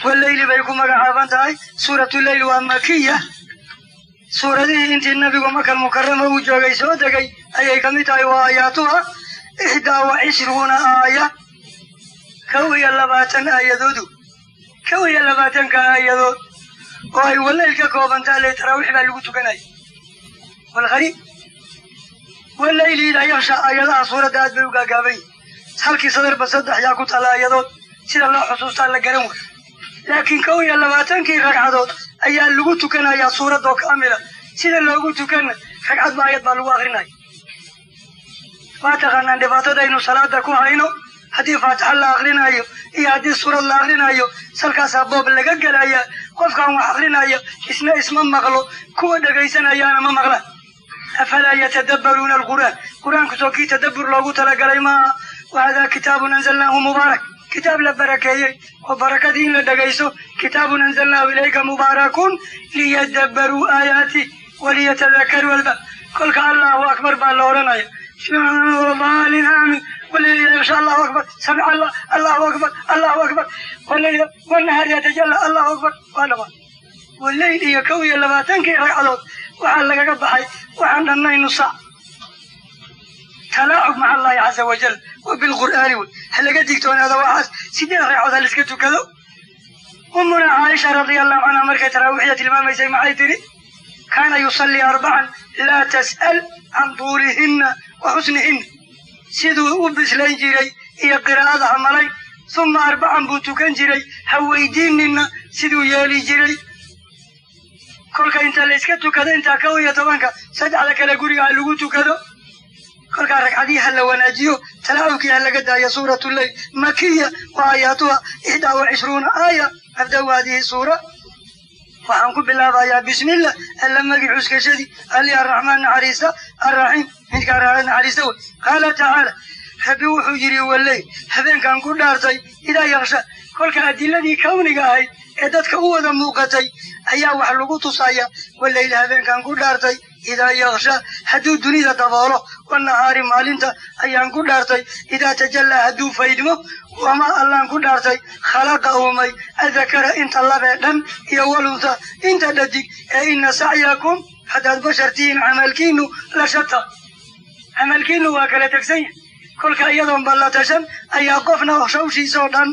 waleyli bay ku magacaaban tahay suuratu leyl waa makiya suuradihii intii nabigu makal mukarama uu joogay soo degay ayay ka mid tahay waa aayaatuha ixdaa wa cishruuna aaya kow iyo labaatan aayadoodu kow iyo labaatanka aayadood oo ay waleyl ka koobantaa le taraawiix baa lagu tukanaya walqariib waleyli idaa yaksha aayadaha suuradda aad bay u gaagaaban yihin halkii sadarba saddex yaa ku tala aayadood sida loo xusuustaa la garan way laakiin kow iyo labaatankii ragcadood ayaa lagu tukanayaa suuradoo kaamila sida loogu tukana ragcad ba ayad baa lagu akrinaya waa taqaanaan dhibaatadaynu salaada ku hayno haddii faatixa la akrinaayo iyo haddii suurad la akrinaayo salkaasaa boob laga gelaya qofkaan wax akrinaya isna isma maqlo kuwa dhegaysanayaana ma maqlaan afalaa yatadabbaruuna alqur'aan qur-aanku soo kii tadabbur loogu talagalay maaha wahadaa kitaabun anzalnaahu mubaarak kitaab la barakeeyey oo barakadii in la dhegayso kitaabun anzalnaahu ilayka mubaarakun liyadabbaruu aayaati waliyatadakaruu alba kolka allahu akbar baa la odhanaya maalin aamin waleyla insha allahu akbar samic allah allahu akbar allahu akbar waleyla wanahar yatajalla allahu akbar waa dhama waleyl iyo kow iyo labaatankii ragcadood waxaa lagaga baxay waxaan dhannaynu saac talaacub maca allahi caza wajal wa bilqur'aani wey ha laga digtoonaada waxaas sideed ragcood ha laiska tukado umuna caaisha radia allahu canha markay taraawiixya tilmaamaysay maxay tidhi kaana yusallii arbacan laa tas'al can tuulihinna wa xusnihinna siduu u bislayn jiray iyo qiraa'ada hamalay suma arbacan buu tukan jiray ha weydiinina siduu yeeli jiray kolka inta la iska tukado intaa kow iyo tobanka saddexda kale guriga ha lagu tukado kolkaa ragcadii ha la wanaajiyo talaawukii ha laga daayo suuratu leyl makiya wa aayaatuha ixdaa wa cishruuna aaya abda-u haadihi suura waxaan ku bilaabayaa bismillah alla magi cuskashadii ali araxmaan naxariista arraxiim midkaa raaca naxariista wey qaala tacaala rabbi wuxuu yidhi waleyl habeenkan ku dhaartay idaa yaksha kolka adiladii kawniga ahayd ee dadka u wada muuqatay ayaa wax lagu tusaya waleyl habeenkan ku dhaartay idaa yaksha hadduu dunida daboolo wanahaari maalinta ayaan ku dhaartay idaa tajallaa hadduu faydmo wamaa allaan ku dhaartay khalaqa uumay adakara inta labee dhan iyo walunta inta dhadig ee ina sacyakum haddaad bashar tihiin camalkiinu la shata camalkiinu waa kala tegsan yahay kolka iyadoon balla tashan ayaa qofna hawshiisoo dhan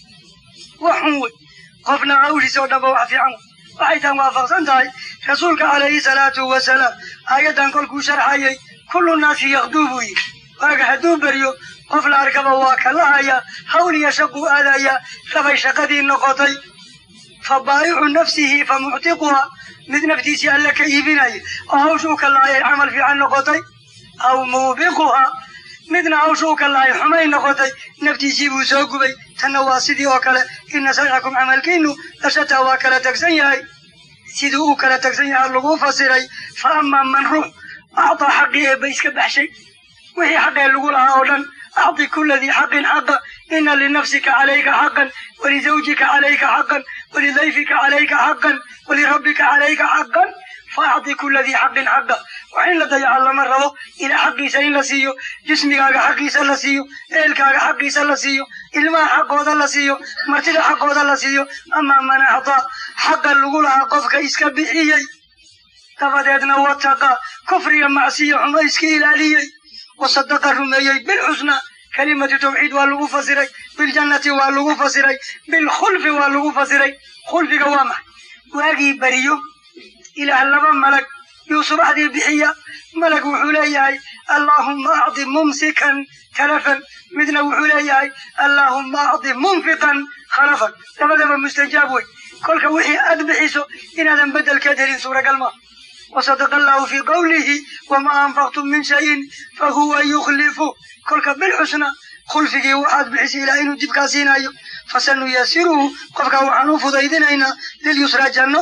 wax xun wey qofna hawshiisoo dhanba wax fiican wey waxay tan waafaqsan tahay rasuulka calayhi salaatu wasalaam aayaddan kolkuu sharxayay kullu naasi yakduu buu yidhi waaga hadduu beryo qof la arkaba waa kalahaya hawl iyo shaquu aadaya rabay shaqadii noqotay fa baayicu nafsihi fa muctiquha mid naftiisii alle ka iibinaya oo hawshuu ka lahayay camal fiican noqotay aw muubiquha midna hawshuu ka lahay xumay noqotay naftiisii buu soo gubay tanna waa sidii oo kale ina sacyakum camalkiinu lashataa waa kala tegsan yahay siduu u kala tegsan yahay lagu fasiray fa amaa man ruux actaa xaqii eebba iska baxshay wixii xaqee lagu lahaa oo dhan acطi kula dii xaqin xaqa ina linafsika calayka xaqan walizawjika calayka xaqan walidayfika calayka xaqan walirabbika calayka xaqan faacطi kula dii xaqin xaqa wax in la dayaca lama rabo ilaa xaqiisa in la siiyo jismigaaga xaqiisa la siiyo eelkaaga xaqiisa la siiyo ilmaha xaqooda la siiyo martida xaqooda la siiyo amaa man acطaa xaqa lagu lahaa qofka iska bixiyey dabadeedna wataqa kufriga macsiyo xumo iska ilaaliyey wasadaqa rumeeyey bilxusna kelimatu tawxiid waa lagu fasiray biljannati waa lagu fasiray bilkhulfi waa lagu fasiray khulfiga waa maxay waagii beriyo ilaah laba malag yuu subaxdii bixiya malag wuxuu leeyahay allaahumma acdi mumsikan talafan midna wuxuu leeyahay allaahumma acdi munfiqan khalafan labadaba mustajaab wey kolka wixii aad bixiso inaadan beddelkeed helin suuragal maaha wasadaqa allahu fii qawlihi wamaa anfaqtum min shayin fahuwa yukhlifu kolka bilxusna khulfigii waxaad bixisay ilaa inuu dibkaa siinayo fasanuyasiruhu qofkaa waxaan u fudaydinaynaa lilyusraa janno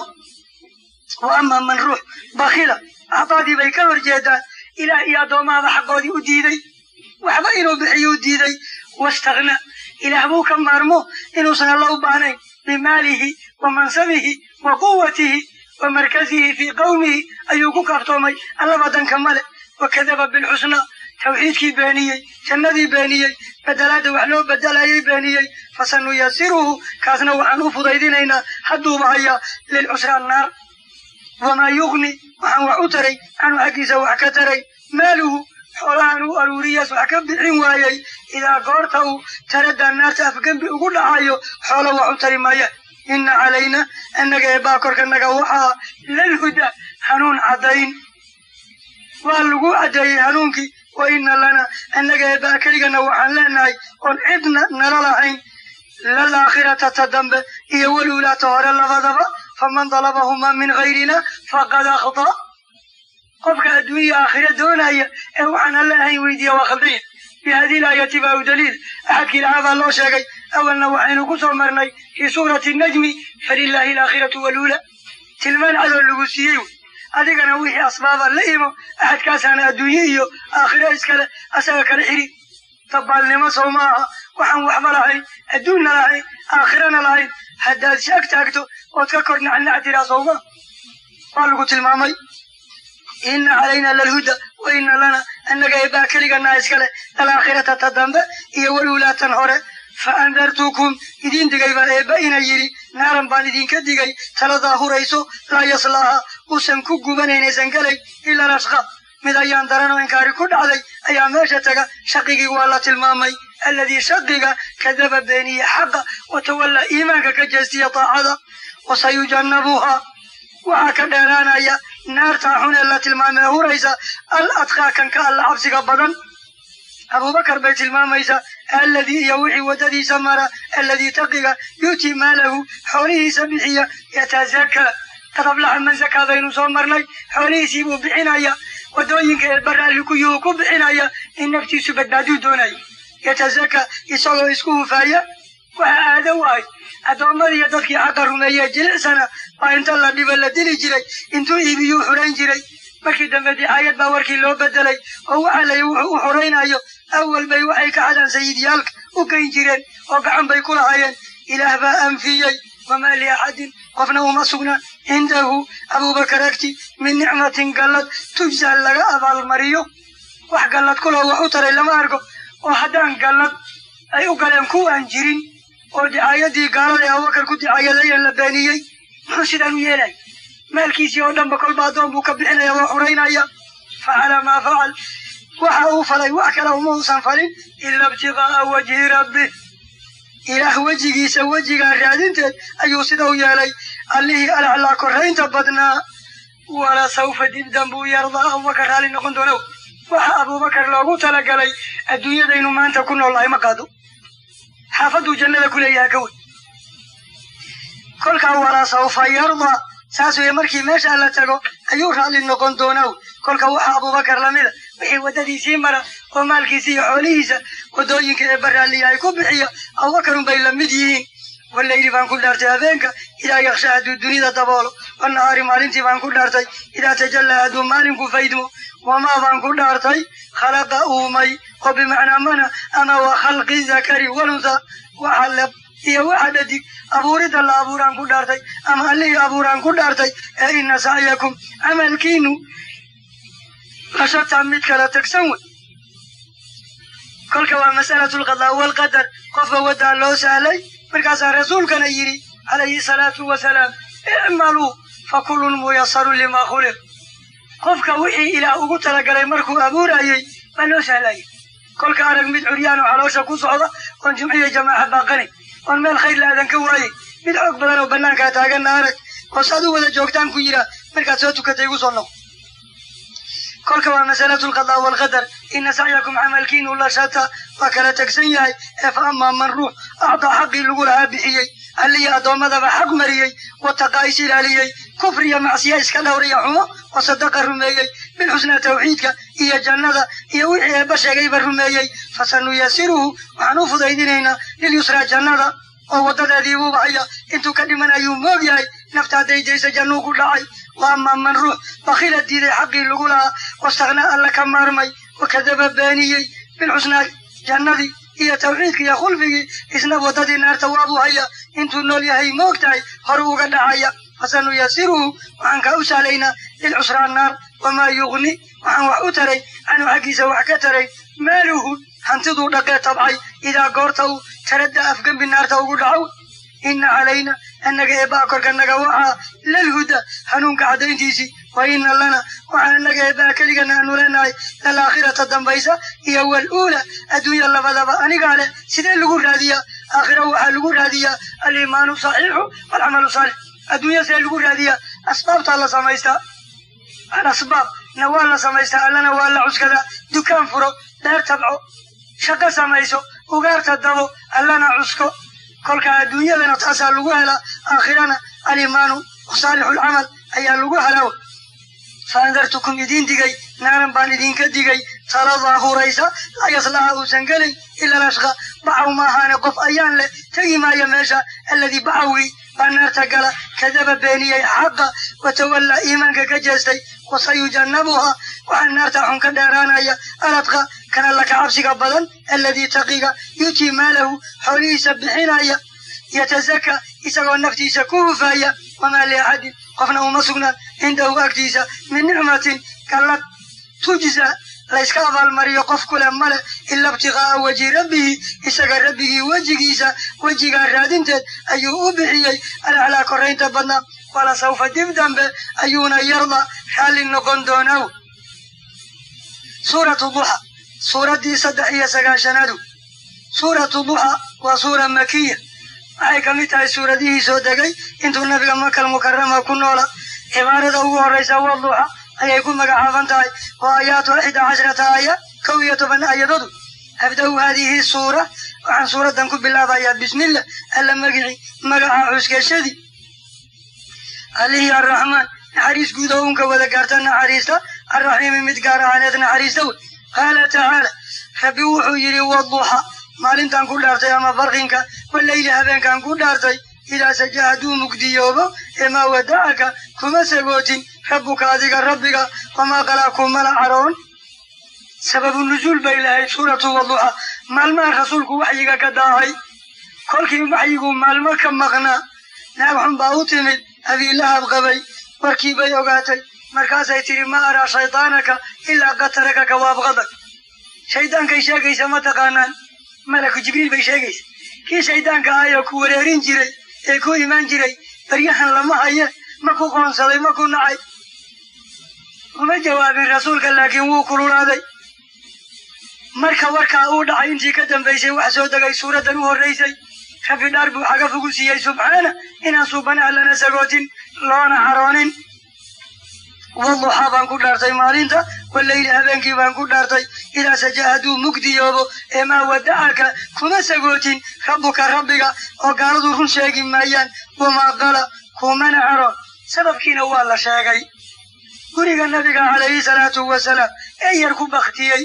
wa amaa man ruux bakila acdaadii bay ka hor jeedaan ilaah iyo addoommahaba xaqoodii u diiday waxba inuu bixiyo u diiday wastakna ilaah buu ka maarmo inuusan alla u baahnayn bimaalihi wa mansabihi wa quwatihi wa markazihi fii qawmihi ayuu ku kaaftoomay allaba danka male wakadaba bilxusna tawxiidkii beeniyey jannadii beeniyey bedelaadda wax loo bedelayay beeniyey fasanuyasiruhu kaasna waxaan u fudaydinaynaa hadduuba hayaa lilcusraan naar wamaa yugni waxaan wax u taray canhu xaggiisa wax ka taray maaluhu xoolahan u aruuriyaas wax ka bixin waayey idaa goorta uu taraddaa naarta afgembi ugu dhacayo xoola wax u tari maaya inna calayna annaga eebbaa korkanaga waxaa lalhuda hanuun caddayn waa lagu caddeeyey hanuunkii wa inna lana annaga eebbaa keligana waxaan leenahay oon cidna nala lahayn lalaakhirata ta dambe iyo waluulaata hore labadaba faman dalabahuma min gayrina faqad akhda qofka adduunya aakhira doonaya ee waxaan alla ahayn weydiiya waa khaldanya bihadii laayati baa u daliil axadkii lahaa baa loo sheegay awalna waxaynu ku soo marnay fii suurati najmi falilaahi alaakhiratu waluula tilmaan cadoo lagu siiyey wey adigana wixii asbaaba la imo axadkaasaana adduunye iyo aakhiro iskale asaga kala xiri dabbaalnimo sow ma aha waxaan waxba lahayn adduunna lahayn aakhirana lahayn haddaad shaag taagto ood ka kor nacnac tiraa sowma waa lagu tilmaamay inna calayna lalhuda wa inna lana annaga eebbaa keliganaa iskale alaakhirata ta dambe iyo waluulaatan hore fa andartukum idiin digay baa eebba ina yidhi naaran baan idinka digay taladaa hurayso laa yaslaaha uusan ku gubanaynaysan galay ilaa lashqa mid ayaan daranoo inkaari ku dhacday ayaa meesha taga shaqigii waa la tilmaamay alladii shaqiga kadaba beeniye xaqa watawallaa iimaanka ka jeestiya taacada wasayujannabuhaa waxaa ka dheeraanaya naartaa xun ee la tilmaamee huraysa al adqaa kan ka alla cabsiga badan abubakar bay tilmaamaysaa alladii iyo wixii waddadiisa mara alladii taqiga yuutii maalahu xoolihiisa bixiya yatazakaa tadablaxa man zakaa baynu soo marnay xoolihiisii buu bixinaya waddooyinka ee baraalli kuyuu ku bixinaya in naftiisu badbaaduu doonaya yatazakaa isagoo isku hufaaya waxa aado u ahay addoommadiiyo dadkii xaqa rumeeyee jilicsana baa inta la dhiba la dili jiray intuu iibiyuu xurayn jiray markii dambe dicaayad baa warkii loo bedelay oo waxaa layi wuxuu u xuraynayo awal bay waxay ka xadaan sayidyaalka u geyn jireen oo gacan bay ku lahaayeen ilaah baa anfiyey wamaa liaxadin qofna uma sugna cindahu abubakar agti min nicmatin gallad tujsa laga abaalmariyo wax gallad kuloo wax u taray lama arko oo haddaan gallad ay u galeen kuwaan jirin oo dicaayadii gaalada ee abubakar ku dicaayadayeen la beeniyey muxuu sidaan u yeelay maalkiisii oo dhanba kolba addoon buu ka bixinaya waa xuraynaya facala maa facal waxa uu falay wax kale uma uusan falin ila ibtiqaa'a wajhi rabbi ilaah wejigiisa wejigaa raadinteed ayuu sida u yeelay allihii alaclaa korraynta badnaa wala sawfa dibdan buu yardaa abubakar raalli noqon doonow waxa abubakar loogu talagalay adduunyadaynu maanta ku noolnahay ma qaado xaafaduu jannada ku leeyaha ka wey kolkaa walaa sawfa yardaa saas weye markii meeshaa la tago ayuu raalli noqon doonaa kolka waxaa abubakar lamida wixii waddadiisii mara oo maalkiisa iyo xoolihiisa waddooyinka ee baraalliya ay ku bixiya abubakarun bay la mid yihiin walayli baan ku dhaartay habeenka idaa yaksha hadduu dunida daboolo wannahaari maalintii baan ku dhaartay idaa tajallaa hadduu maalinku faydmo wamaa baan ku dhaartay khalaqa uumay oo bimacnaa mana ama wa khalqi zakari walunha waxa leb iyo waxa dhadig abuuridda la abuuraan ku dhaartay ama allihii abuuraan ku dhaartay ee ina sacyakum camalkiinu lashataa mid kala tagsan wey kolka waa mas'alatu lqadaa walqadar qofka waddaa loo sahlay markaasaa rasuulkana yidhi calayhi salaatu wasalaam icmaluu fa kullun muyasarun limaa khuliq qofka wixii ilaah ugu talagalay markuu abuurayey baa loo sahlayay kolka arag mid curyaan oo caloosha ku socda oon jimciyo jamaaca baaqanay oon meel khayr laadan ka waayey mid xoog badan oo bannaankaa taaganna arag oo saad u wada joogtaan ku yidhaah markaad soo tukatay igu soo noqo kolka waa masalatu lqadaa walqadar ina sacyakum camalkiinu la shata waa kala tegsan yahay ee fa amaa man ruux acdaa xaqii lagu lahaa bixiyey allihii addoommadaba xaq mariyey wataqaa is ilaaliyey kufriya macsiya iska dhowriya xumo oo sadaqa rumeeyey bilxusnaa tawxiidka iyo jannada iyo wixii eebba sheegayba rumeeyey fasanuyasiruhu waxaan u fudaydinaynaa lilyusraa jannada oo waddadeedii buuba haya intuu ka dhiman ayuu moog yahay nafta hadday daysa jannuu ku dhacay wa amaa man ruux bakila diiday xaqii lagu lahaa wastaknaa alla ka maarmay wakadaba beeniyey bilxusnaa jannadii iyo tawxiidkii iyo khulfigii isna waddadii naarta waabuu haya intuu nool yahay moog tahay horu uga dhacaya fasanuyasiruhu waxaan kaa u sahlaynaa lilcusraan naar wamaa yugni waxaan wax u taray canhu xaggiisa wax ka taray maaluhu hantiduu dhaqee tabcay idaa goorta uu taradda afgembi naarta ugu dhacow ina calayna annaga eebbaa korka naga waxaa lalhuda hanuunka caddayntiisii wa ina lana waxaa annaga eebbaa keligana aanu leenahay lalaakhirata dambaysa iyo waluula adduunya labadaba anigaa leh sidee lagu raadiyaa aakhira waxaa lagu raadiyaa aliimaanu saxiixu walcamalu saalix adduunya see lagu raadiyaa asbaabtaa la samaystaa alasbaab na waa la samaystaa allana waa la cuskadaa dukaan furo beer tabco shaqo samayso ugaarta dabo allana cusko kolka adduunyadana taasaa lagu helaa aakhirana alimaanu saalixulcamal ayaa lagu helaa fa andartukum idiin digay naaran baan idinka digay taladaa huraysa laa yaslaha uusan gelin ila lashqa bacaw maahaane qof ayaan leh tegi maaya meesha alladii bacawgii baa naarta gala kadaba beeniyey xaqa watawallaa iimaanka ka jeestay wasayujannabuhaa waxaa naarta xun ka dheeraanaya aladqa kana laka cabsiga badan alladii taqiga yutii maalahu xoolihiisa bixinaya yatazaka isagoo naftiisa ku hufaya wamaa liaxadin qofna uma sugnaan cindahu agtiisa min nicmatin gallad tujza layska abaalmariyo qof kule male ila ibtiqaa'a wajhi rabbihi isaga rabbigii wejigiisa wejigaa raadinteed ayuu u bixiyey alaclaa korraynta badnaa wala sawfa dib dambe ayuuna yarda raalli noqon doonaaw suuratu duxa suuraddii saddex iyo sagaashanaadu suuratu duxa waa suura makiya waxay ka mid tahay suuradihii soo degay intuu nabiga makal mukarama ku noola cibaarada ugu horraysa waa duxa ayay ku magacaaban tahay oo aayaatu ixda cashrata aaya kow iyo toban aayadoodu abda-u haadihi suura waxaan suuraddan ku bilaabayaa bismillah alla magici magaca cuskashadii allihii arraxmaan naxariis guud oo unka wada gaarta naxariista arraxiimi mid gaar ahaaneed naxariista wey qaala tacaala rabbi wuxuu yidhi waduxa maalintan ku dhaartay ama barqinka waleyli habeenkan ku dhaartay idaa saja hadduu mugdiyoobo emaa wadacaka kuma sagootin rabbuka adiga rabbiga wamaa qalaa kumala caroon sababu nusuul bay lahayd suuratu waduxa maalmaha rasuulku waxyiga ka daahay kolkii waxyigu maalmo ka maqnaa naag xun baa u timid abiilahab qabay warkii bay ogaatay markaasay tidhi ma araa shaydaanaka ilaa qad tarakaka waabqadak shaydaankay sheegaysa ma taqaanaan malaku jibriil bay sheegaysa kii shaydaanka ahayoo ku wareerin jiray ee ku imaan jiray baryahan lama haye ma ku qoonsaday ma ku nacay uma jawaabin rasuulka laakiin wuu kululaaday marka warkaa uu dhacay intii ka dambaysay wax soo degay suuraddan u horraysay rabbi dhaar buu xagaf ugu siiyey subxaana inaan suubanaha lana sagootin loona caroonin waduxaa baan ku dhaartay maalinta waleyli habeenkii baan ku dhaartay idaa saja hadduu mugdiyoobo eemaa wadacaka kuma sagootin rabbuka rabbiga oo gaaladu run sheegi maayaan wamaa qala kumana caroon sababkiina waa la sheegay guriga nabiga calayhi salaatu wasalaam ee yar ku baktiyey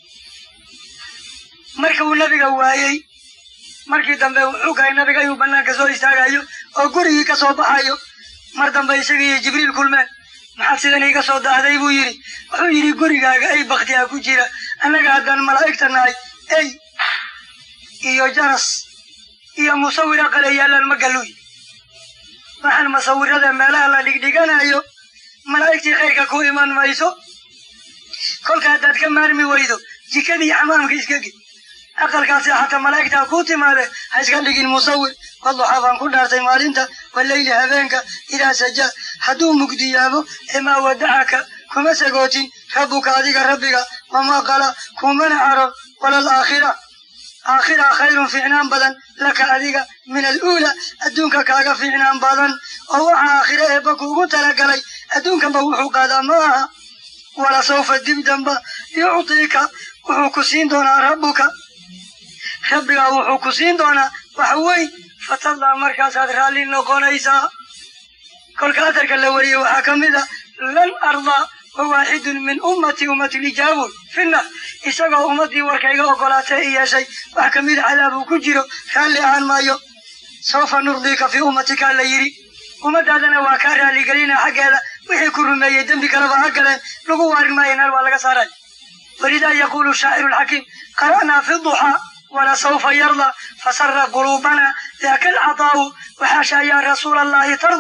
marka uu nabiga waayey markii dambe wuxuu kahay nabiga inuu banaanka soo istaagayo oo gurigii ka soo baxayo mar dambe isaga iyo jibriil kulmeen maxaad sidan iiga soo daahday buu yidhi wuxuu yidhi gurigaaga ay baktiha ku jira annaga haddaan malaa'igta nahay ey iyo jaras iyo musawir aqale yaallaan ma galluy waxaan musawirada meelaha la dhigdhiganayo malaa'igtii khayrka ku iman mayso kolka haddaad ka maarmi weydo jikadii xamaamka iska gid aqalkaasi xataa malaa'igtaa kuu timaade ha iska dhigin musawir waduxaa baan ku dhaartay maalinta waleyli habeenka idaa saja hadduu mugdiyaabo emaa wadacaka kuma sagootin rabbuka adiga rabbiga wamaa qala kumana caroon walal aakhira aakhira khayrun fiicnaan badan laka adiga min aluula adduunka kaaga fiicnaan badan oo waxa aakhire eebba kuugu talagalay adduunkanba wuxuu qaadaa ma aha wala sawfa dib damba yuctiika wuxuu ku siin doonaa rabbuka rabbigaa wuxuu ku siin doonaa wax weyn fatallaa markaasaad raalli noqonaysaa kolka atarka la wariyey waxaa ka mid a lan ardaa wa waaxidun min ummati ummatilijaabuun finnar isagoo ummaddii warkayga ogolaatay i yeeshay wax ka mida cadaabuu ku jiro raalli ahaan maayo sawfa nurdiika fii ummatika la yidhi ummaddaadana waa kaa raalligelina xaggeeda wixii ku rumeeyey dembi kaleba ha galeen lagu waarin maayo naar waa laga saaray walidaa yaquulu shaaciru lxakiim qara'naa fi duxaa walasawfa yarda fasara quluubana daaka alcadaa'u waxaasha yaa rasuula allahi tarda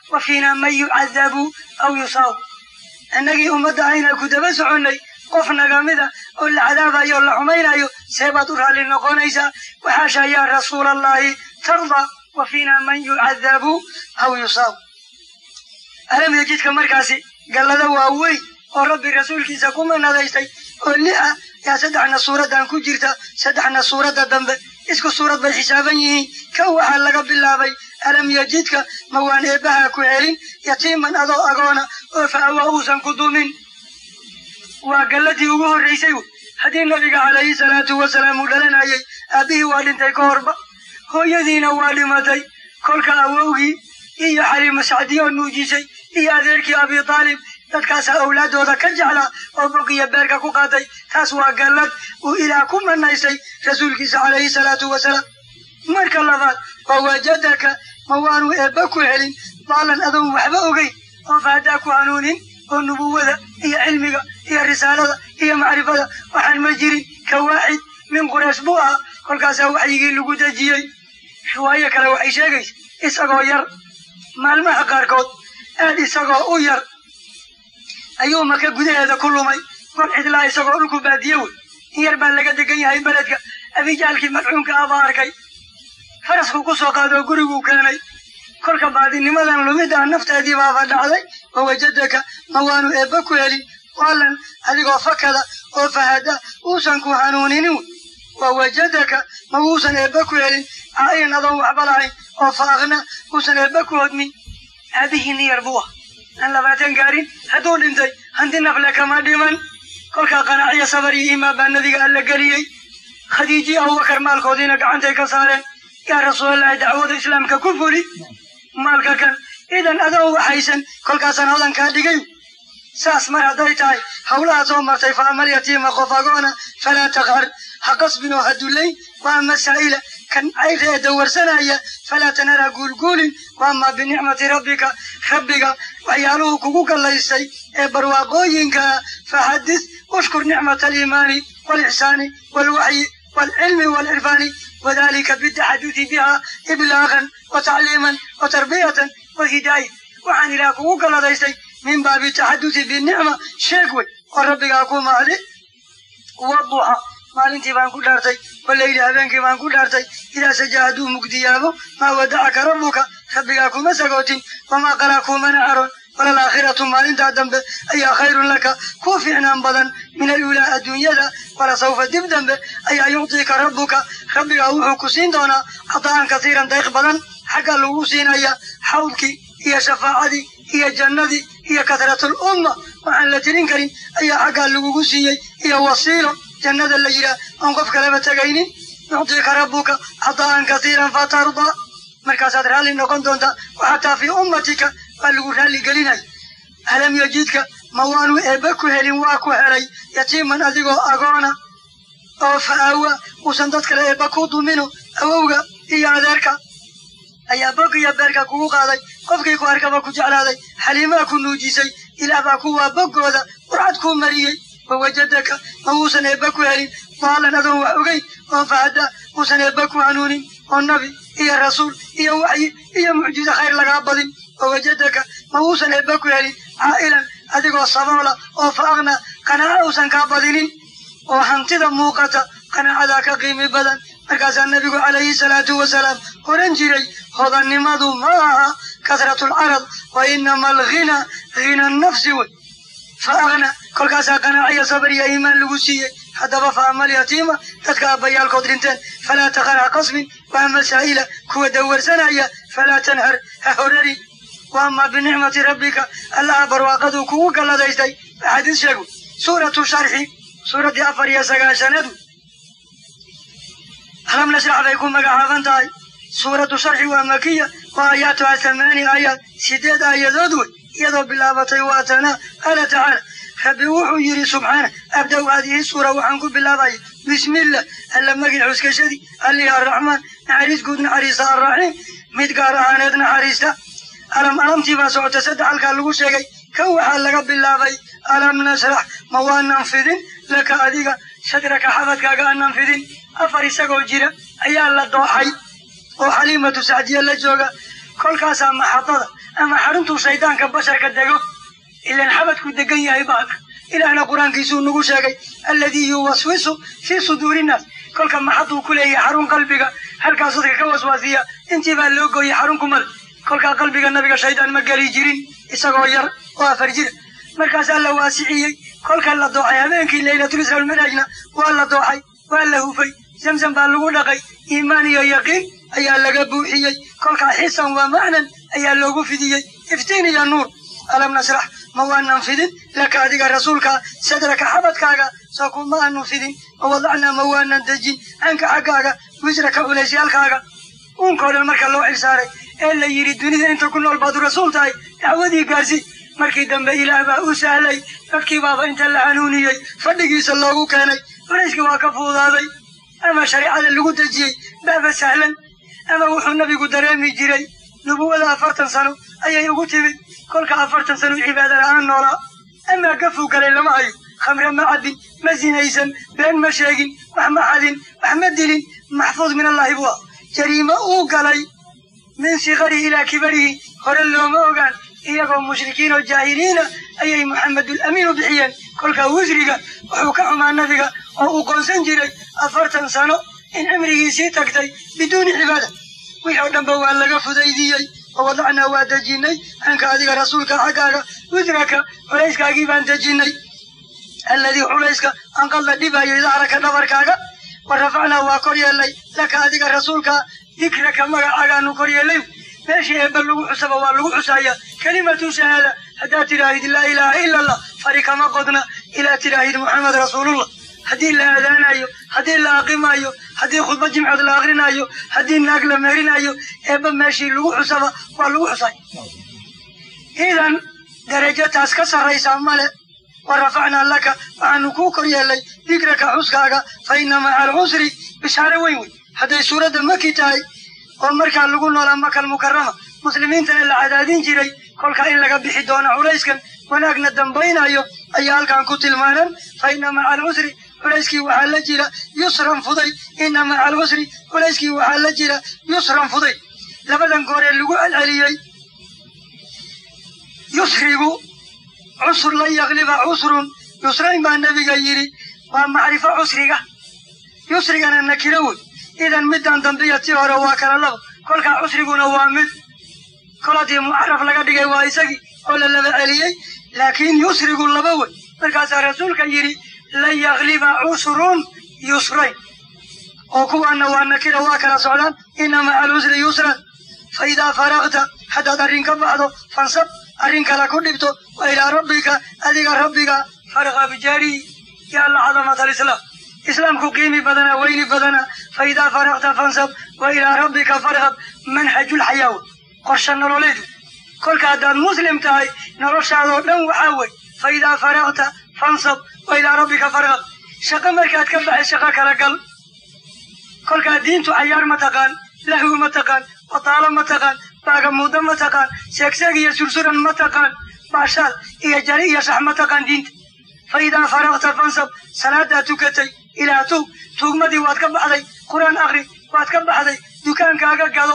wa fiinaa man yucadabu aw yusaabu innagii ummadda ayna ku daba soconnay qof nagamida oo la cadaabayo o la xumaynayo seebaad u raalli noqonaysaa waxaasha yaa rasuulallahi tarda wa fiinaa man yucadabu aw yusaabu alamiya jidka markaasi gallada waaweyn oo rabbi rasuulkiisa ku manadaystay oo li ah yaa saddexna suuraddan ku jirta saddexna suuradda dambe isku suurad bay xisaaban yihiin kan waxaa laga bilaabay alam yajidka ma waan eebbaha ku helin yatiiman adoo agoona oo fa awa uusan ku dumin waa galladii ugu horraysay wey haddii nabiga calayhi salaatu wasalaam uu dhalanayay aabbihii waa dhintay ka horba hooyadiina waa dhimatay kolka awowgii iyo xaliimu sacdiyo nuujisay iyo adeerkii abi taalib dadkaasaa awlaaddooda ka jeclaa oo bogiya beerka ku qaatay taas waa gallad uu ilaah ku manaystay rasuulkiisa calayhi salaatu wasalaam marka labaad waa wajadaka ma waanu eebba ku helin daalan adoon waxba ogeyn oo fahdaa ku hanuunin oo nubuwada iyo cilmiga iyo risaalada iyo macrifada waxaan ma jirin ka waaxid min quraysh buu ahaa kolkaasaa waxyigii lagu dejiyey riwaayo kale waxay sheegaysa isagoo yar maalmaha qaarkood aad isagoo u yar ayuu maka gudaheeda ku lumay gol cidlaa isagoo dhulku baadiye wey in yar baa laga degan yahay beledka abijaalkii madcuunka abaa arkay farasku ku soo qaadoo guriguu keenay kolka baadinimadan lumiddaa nafteedii baaba dhacday wa wajadaka ma waanu eebba ku helin waalan adigoo fakada oo fahada uusan ku hanuuninin wey wa wajadaka ma uusan eebba ku helin caa'ilan adoon waxba lahayn oo faaqna uusan eebba ku hodmin aabihii nin yar buu ah aan labaatan gaarin hadduu dhintay hanti nafle kama dhiman kolkaa qanaaciya sabar iyo iimaan baa nabiga alla geliyey khadiijiyi abubakar maalkoodiina gacantay ka saareen yaa rasuulallahi dacwada islaamka ku fuli maalka kan idan adoon waxaysan kolkaasaan hodankaa dhigay saas mar hadday tahay hawlaha soo martay fa amal yatiima qof agoona falaa taqhar ha qasbin oo ha dullayn wa ama saa'ila kan cayrta ee dawarsanaya falaa tanara guulguulin wa ama binicmati rabbika rabbiga waxyaaluhu kugu gallaystay ee barwaaqooyinka faxadis ushkur nicmata aliimaani waalixsaani waalwaxyi waalcilmi waalcirfaani wadalika bitaxaduti biha iblaaqan wa tacliiman wa tarbiyatan wa hidaaya waxaan ilaah kugu galladaystay min baabi taxaduti binicma sheeg wey oo rabbigaa ku mahdi waduxa maalintii baan ku dhaartay waleyli habeenkii baan ku dhaartay idaa saja hadduu mugdiyaabo maa wadacaka rabbuka rabbigaa kuma sagootin wamaa qalaa kuumana caroon walalaakhiratu maalintaa dambe ayaa khayrun laka kuu fiicnaan badan min aluulaa adduunyada walasawfa dib dambe ayaa yuctiika rabbuka rabbigaa wuxuu ku siin doonaa cada'an kasiiran dayq badan xagga lagu siinaya xawdkii iyo shafaacadii iyo jannadii iyo kasratul umma waxaan la tirin karin ayaa xaggaa lagugu siiyey iyo wasiilo jannada la yidhaah oon qof kaleba tegaynin yuctiika rabbuka cada'an kasiiran fatardaa markaasaad raalli noqon doontaa waxataa fii ummatika waa lagu raalli gelinaya alam yajidka ma waanu eebba ku helin waa ku helay yatiiman adigoo agoona oo fa aawa uusan dad kale eebba ku dumino awowga iyo adeerka ayaa bog iyo beerka kugu qaaday qofkii ku arkaba ku jeclaaday xaliimaa ku nuujisay ilaah baa kuwaa boggooda qurcad kuu mariyey wawajadaka ma uusan eebba ku helin daalan adoon wax ogeyn oon fahada uusan eebba ku hanuunin oo nabi iyo rasuul iyo waxyi iyo mucjizo khayr lagaa badin wawajadaka ma uusan eebba ku helin caa'ilan adigoo saboola oo faaqna qanaaco uusan kaa badinin oo hantida muuqata qanaacadaa ka qiimi badan markaasaa nabigu calayhi salaatu wasalaam oran jiray hodannimadu ma aha kasratulcarad wa inama alghina hina nafsi wey fa aqna kolkaasaa qanaaciya sabar iyo iimaan lagu siiyey haddaba fa amal yatiima dadka aabbayaalkood dhinteen falaa taqar ha qasmin wa ama saa'ila kuwa dawarsanaya falaa tanhar ha horarin wa ama binicmati rabbika allaha barwaaqaduu kugu galladaystay axaadiis sheegu suuratu sharxi suuraddii afar iyo sagaashanaad alam nashrax bay ku magacaaban tahay suuratu sharxi waa makiya wa aayaatuha thamaani aayaad sideed aayadood wey iyadoo bilaabatay waa tana qaala tacaala rabbi wuxuu yidhi subxaana abda-u haadihi suura waxaan ku bilaabaya bismillah alla magin xuskashadii allihi arraxmaan naxariis guud naxariista arraxiim mid gaar ahaaneed naxariista alam alamtii baa socota saddex halkaa lagu sheegay kan waxaa laga bilaabay alam nashrax ma waanan fidin laka adiga shadraka xabadkaaga aanan fidin afar isagoo jira ayaa la dooxay oo xaliimatu sacdiya la jooga kolkaasaa maxadada ama xaruntuu shaydaanka basharka dego ilaan xabadku degan yahay baalka ilaahna qur-aankiisuu nagu sheegay alladii yuwaswisu fii suduuri innaas kolka maxaduu ku leeyahay xarun qalbiga halkaasuu dadka ka waswaasiya intii baa loo gooyay xarun kumale kolkaa qalbiga nabiga shaydaan ma geli jirin isagoo yar oo afar jira markaasaa la waasiciyey kolka la dooxay habeenkii laylatul isra almiraajna waa la dooxay waa la hufay zamzam baa lagu dhaqay iimaan iyo yaqiin ayaa laga buuxiyey kolkaa xisan waa macnan ayaa loogu fidiyey iftiin iyo nuur alam nasrax ma waanan fidin laka adiga rasuulka sadraka xabadkaaga soo kuma aanu fidin mawadacnaa ma waanan dejin canka xaggaaga wisraka culeysyaalkaaga uunkoo dhan marka loo xilsaaray ee la yidhi dunida inta ku nool baadu rasuul tahay dacwadii gaarsi markii dambe ilaah baa u sahlay dadkii baaba inta la hanuuniyey fadhigiisa loogu keenay culayskii waa ka fuudaaday ama shareecada lagu dejiyey baaba sahlan ama wuxuu nabigu dareemi jiray nubuwada afartan sano ayay ugu timid kolka afartan sano cibaada la'aan noolaa amaa gafuu galay lama hayo khamre ma cabbin ma sinaysan been ma sheegin wax ma xadin wax ma dilin maxfuud min allahi buu ah jariimo uu galay min sikarihi ilaa kibarihi hore looma ogaan iyagoo mushrikiin oo jaahiliina ayay maxamedul amiin u bixiyeen kolka wisriga wuxuu ka xumaa nabiga oo uu qoonsan jiray afartan sano in cimrigiisii tagtay biduuni cibaada wixii oo dhanba waa laga fudaydiyey oo wadacnaa waa dejinnay canka adiga rasuulka xaggaaga wisraka culayskaagii baan dejinnay alladii culayska anqadla dhibayay dahraka dhabarkaaga wa rafacnaa waa kor yeelnay laka adiga rasuulka dikraka magacaagaanu kor yeellay meeshii eebba lagu xusaba waa lagu xusaaya kelimatu shahaada haddaad tidhaahid laa ilaaha ila allah fari kama qodna ilaa tidhaahid muxamed rasuulullah haddii la aadaanayo haddii la aqimayo haddii khudba jimcood la akrinayo haddii naag la meherinayo eebba meeshii lagu xusaba waa lagu xusay idan darajo taas ka sarraysa male wa rafacnaa laka waxaanu kuu kor yeellay dikraka xuskaaga fa inna maca alcusri bishaare weyn wey hadday suuradda maki tahay oo markaa lagu noolaa makal mukarama muslimiintana la cadaadin jiray kolka in laga bixi doono culayskan wanaagna dambaynayo ayaa halkan ku tilmaanan fa inna maca alcusri culayskii waxaa la jira yusran fuday inna maca alcusri culayskii waxaa la jira yusran fuday labadan gooree lagu celceliyey yusrigu cusr lan yakliba cusrun yusrayn baa nebiga yidhi waa macrifo cusriga yusrigana nakiro wey idan middan dambiya tii hore waa kala laba kolkaa cusriguna waa mid kol haddii mucaraf laga dhigay waa isagii oo la laba celiyey laakiin yusrigu laba wey markaasaa rasuulka yidhi lan yakliba cusrun yusrayn oo kuwaana waa nakira waa kala socdaan inna maca alcusri yusran fa idaa faraqta haddaad arrin ka baxdo fansab arrin kale ku dhibto wa ilaa rabbika adiga rabbiga farqab jari yaa la cadamat alislaam islaamku qiimi badana weyni badana fa idaa faraqta fansab wa ilaa rabbika farqab manhajulxayaawa qorshe nololeedu kolka haddaad muslim tahay noloshaadoo dhan waxaa wey fa idaa faraqta fansab wa ilaa rabbika farqab shaqo markaad ka baxay shaqo kala gal kolkaa diintu cayaar ma taqaan lahwi ma taqaan wataalo ma taqaan baagamuudo ma taqaan seegseeg iyo sursuran ma taqaan baashaal iyo jari iyo shax ma taqaan diinta fa idaa faraqta fansab salaadaad tukatay ilaa tuug tuugmadii waad ka baxday qur-aan akri waad ka baxday dukaankaaga gado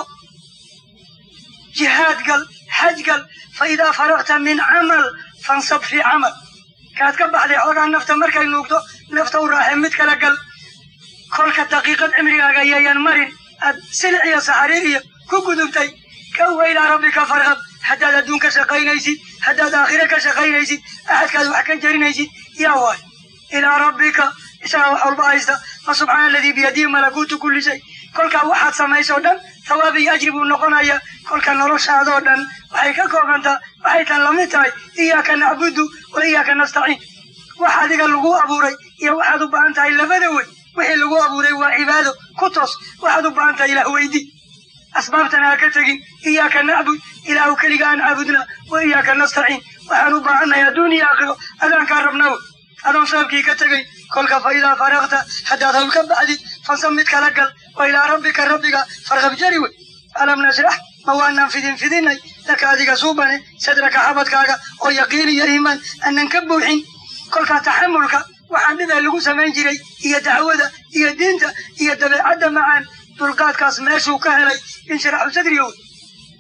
jihaad gal xaj gal fa idaa faraqta min camal fansab fii camal kaad ka baxday xoogaa nafta markay nuugto nafta u raaxe mid kala gal kolka daqiiqad cimrigaaga yayan marin aad silic iyo saxariir iyo ku gudubtay kawa ilaa rabbika farqab haddaad adduun ka shaqaynaysid haddaad aakhire ka shaqaynaysid axadkaad wax ka jarinaysid yaa waay ilaa rabbika isagaa wax walba haysta fa subxaana aladii biyadihi malakuutu kulli shay kolkaa waxaad samaysoo dhan thawaab iyo ajri buu noqonaya kolka noloshaadoo dhan waxay ka koobantaa waxay tan lamid tahay iyaaka nacbudu wa iyaaka nastaciin wax adiga lagu abuuray iyo waxaad u baahan tahay labada wey wixii lagu abuuray waa cibaado ku toos waxaad u baahan tahay ilaah weydi asbaabtana ha ka tegin iyaaka nacbud ilaahu keliga aan caabudna wa iyaaka nastaciin waxaan u baahannahay adduun iyo aakhiro adaankaa rabnaa wey adoon sababkii ka tegay kolka fa idaa faraqta haddaad hawl ka baxdid fansab mid kala gal wa ilaa rabbika rabbiga farqab jari wey alam nasrax ma waanaan fidin fidinay laka adiga suubane sadraka xabadkaaga oo yaqiin iyo iimaan aanan ka buuxin kolkaa taxamulka waxaan dhibee lagu samayn jiray iyo dacwada iyo diinta iyo dabeecadda macaan dulqaadkaas meeshuu ka helay inshiraxu sadriga wey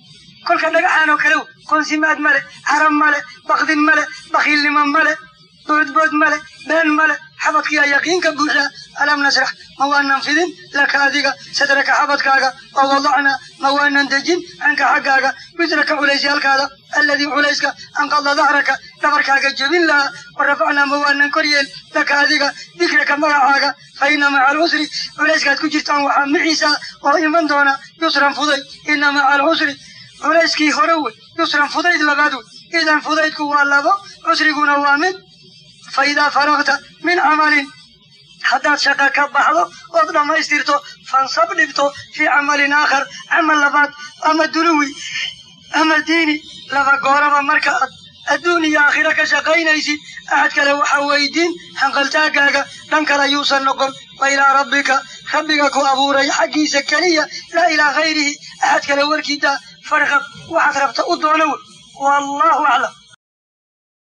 kolka dhagaxaan oo kale qoonsimaad male carab male bakdin male bakiilnimo male boodbood male been male xabadkiyaa yaqiinka buuxdaa alam nasrax ma waanan fidin laka adiga sadraka xabadkaaga oo wadacnaa ma waanan dejin canka xaggaaga wisraka culaysyaalkaada alladii culayska anqada dahraka dhabarkaaga jebin lahaa wa rafacnaa ma waanan koryeel laka adiga dikraka magacaaga fa ina maca alcusri culayskaad ku jirtaan waxaa mixiisa oo iman doona yusran fudayd ina maca alcusri culayskii hore wey yusran fudayd labaad wey idan fudaydku waa labo cusriguna waa mid fa idaa faragta min camalin haddaad shaqa ka baxdo ood dhammaystirto fansab dhigto fii camalin aakhar camal labaad ama duluwi ama diini laba gooraba marka aad adduun iyo aakhiro ka shaqaynaysid axad kale waxaa weydiin hanqaltaagaaga dhan kale yuusan noqon wa ilaa rabbika rabbiga ku abuuray xaggiisa keliya laa ilaa hayrihi axad kale warkiidaa farqab waxaad rabta u doono wey wallahu aclam